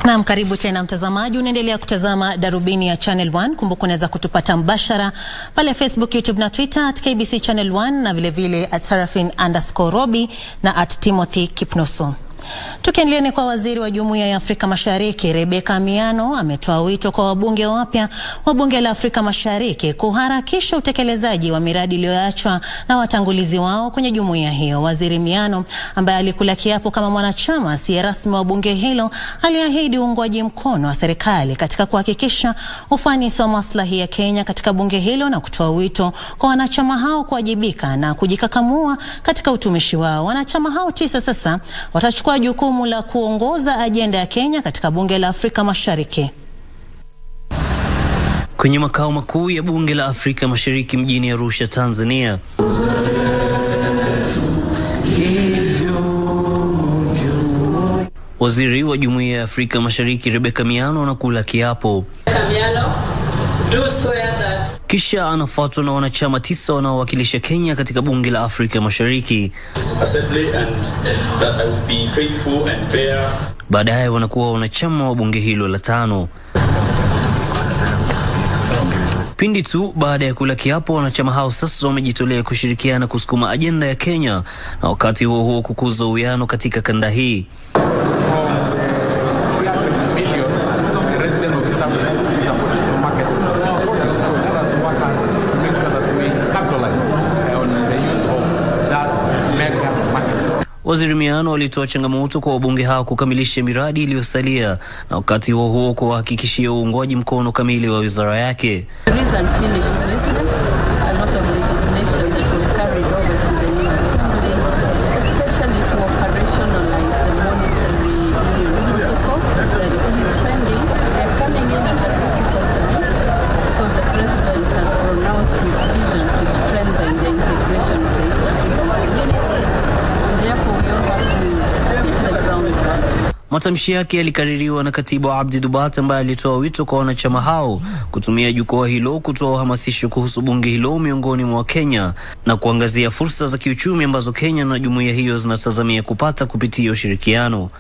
Naam, karibu tena mtazamaji, unaendelea kutazama Darubini ya Channel 1. Kumbuka unaweza kutupata mbashara pale Facebook, YouTube na Twitter at KBC Channel 1 na vilevile vile at Sarafin underscore Robi na at Timothy Kipnoso. Tukiendelea ni kwa waziri wa Jumuiya ya Afrika Mashariki Rebecca Miano ametoa wito kwa wabunge wapya wa Bunge la Afrika Mashariki kuharakisha utekelezaji wa miradi iliyoachwa na watangulizi wao kwenye jumuiya hiyo. Waziri Miano ambaye alikula kiapo kama mwanachama asiye rasmi wa bunge hilo aliahidi uungwaji mkono wa serikali katika kuhakikisha ufanisi wa maslahi ya Kenya katika bunge hilo na kutoa wito kwa wanachama hao kuwajibika na kujikakamua katika utumishi wao. Wanachama hao tisa sasa watachukua jukumu la kuongoza ajenda ya Kenya katika bunge la Afrika Mashariki. Kwenye makao makuu ya bunge la Afrika Mashariki mjini Arusha, Tanzania, waziri wa Jumuiya ya Afrika Mashariki Rebecca Miano anakula kiapo kisha anafuatwa na wanachama tisa wanaowakilisha Kenya katika bunge la Afrika Mashariki. Baadaye wanakuwa wanachama wa bunge hilo la tano. Pindi tu baada ya kula kiapo, wanachama hao sasa wamejitolea kushirikiana kusukuma ajenda ya Kenya na wakati huo huo kukuza uwiano katika kanda hii. Waziri Miano alitoa changamoto kwa wabunge hao kukamilisha miradi iliyosalia na wakati huo huo kuwahakikishia uungwaji mkono kamili wa wizara yake. Matamshi yake yalikaririwa na katibu Abdi Dubat ambaye alitoa wito kwa wanachama hao kutumia jukwaa hilo kutoa uhamasisho kuhusu bunge hilo miongoni mwa Kenya na kuangazia fursa za kiuchumi ambazo Kenya na jumuiya hiyo zinatazamia kupata kupitia ushirikiano.